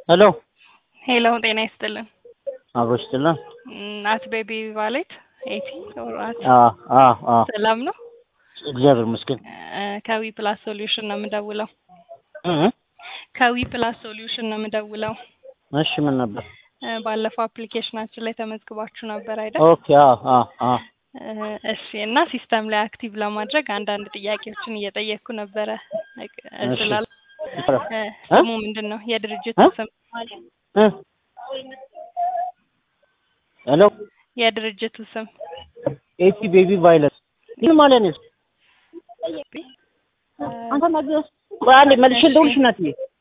ሄሎ ሄሎ ጤና ይስጥልን። አብሮ ይስጥልን። አት ቤቢ ቫሌት ኤቲ ኦራት አዎ አዎ አዎ ሰላም ነው። እግዚአብሔር ይመስገን። ከዊ ፕላስ ሶሉሽን ነው የምደውለው። እ ከዊ ፕላስ ሶሉሽን ነው የምደውለው። እሺ ምን ነበር? እ ባለፈው አፕሊኬሽናችን ላይ ተመዝግባችሁ ነበር አይደል? ኦኬ አዎ አዎ አዎ እ እሺ እና ሲስተም ላይ አክቲቭ ለማድረግ አንዳንድ ጥያቄዎችን እየጠየቅኩ ነበረ። እሺ። ስላል እ እ? ስሙ ምንድን ነው? የድርጅቱ እ? ስም እ ሄሎ የድርጅቱ ስም ኤቲ ቤቢ ቫይለስ ምን ማለት ነው? አንተ ማግኘት ቆይ አንዴ መልሼ ልደውልሽ እናትዬ